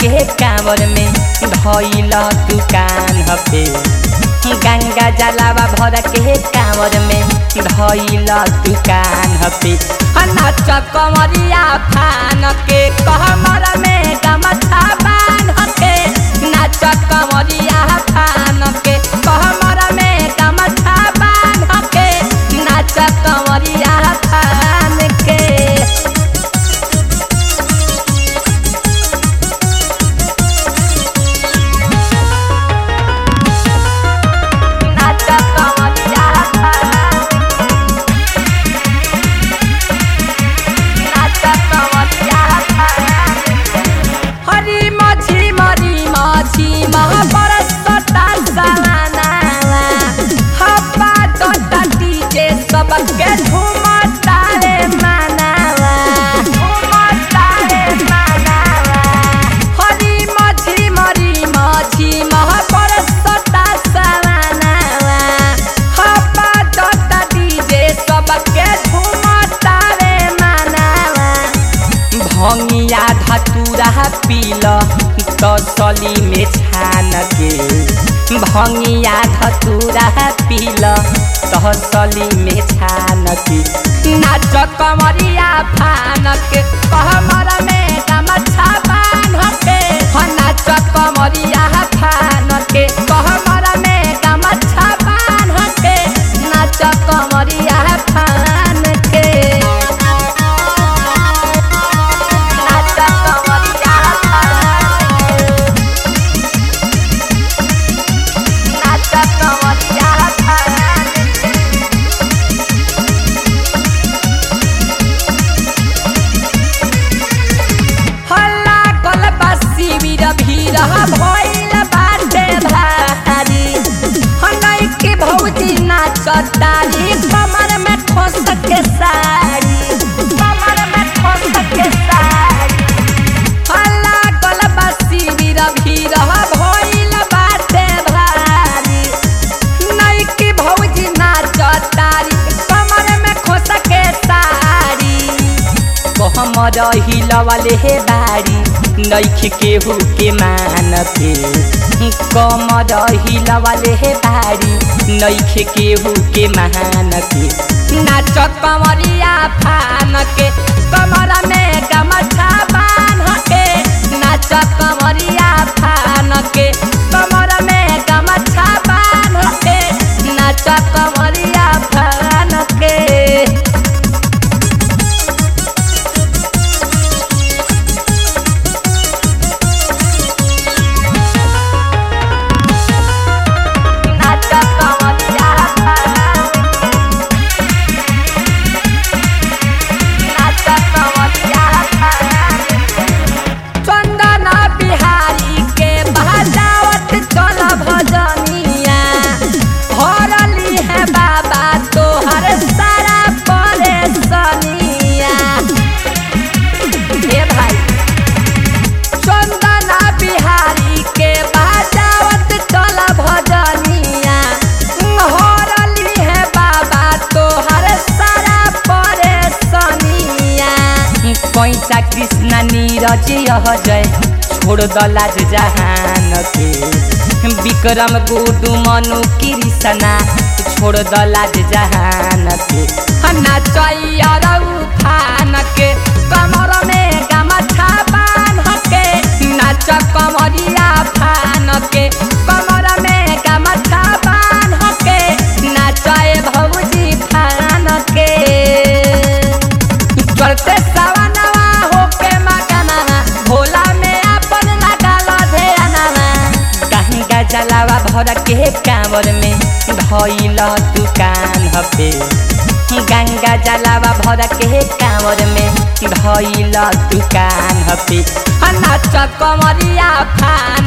के कांवर में धइल दुकान हपे गंगा जलावा भर के कांवर में धइल दुकान हपे नाच कमरिया फान के कहमर में गमछा बान के नाच कमरिया फान के कहमर में गमछा बान के नाच कमरिया फान के नाच कमरिया नाच कमरिया हरी मछी मरी मछी महापरसता सालाना हप्पा तोता डीजे सबके झूमता रे मानावा झूमता रे मानावा हरी मछी मरी मछी महापरसता सालाना हप्पा तोता डीजे सबके झूमता रे मानावा भंगिया धतूरा पील तसली में छान के भंगिया धतूरा पील तसली में छान के नाच कमरिया फान के कहमर में गमछा बान के ह नाच कमरिया फान के कहमर में गमछा बान के नाच कमरिया फान के नाच कमरिया नाच कमरिया हल्ला कल बसी वीर भीर भइल बाटे भारी हनई के भौजी नाचतारी कमर में ठोस के साड़ी कमर में ठोस के साड़ी हल्ला कल बसी वीर भीर भइल बाटे भारी नई की भौजी नाचतारी कमर में खोस के साड़ी कहमर हिलवले हे बारी नैख केहू के मान पे कमर हिलवले हे बारी नैख केहू के मान पे नाच कमरिया फान के कमर में गमछा बान के नाच कमरिया फान के कमर में गमछा बान के नाच कमरिया फान के नाच कमरिया नाच कमरिया चंदन बिहारी के बजावत चल भजनिया भरली है बाबा तोहर सारा परेशानिया हे भाई चंदना बिहारी के बजावत चल भजनिया हरली है बाबा तोहर सारा परेशानिया पैसा कृष्ण नीरज यह जय छोड़ दलाज जहान के विक्रम गुडू मनु कृष्णा छोड़ दलाज जहान के नाचैया फान के कमर में गमछा बान के नाच कमरिया फान के कमर में गमछा बान के नाचाए भौजी फान के चलते सवनवा होके मगनवा भोला में अपन लगाल ध्यानवा गंगा जलावा भर के कांवर में धइल दुकान हपे गंगा जलावा भर के कांवर में धइल दुकान हपे नाच कमरिया फान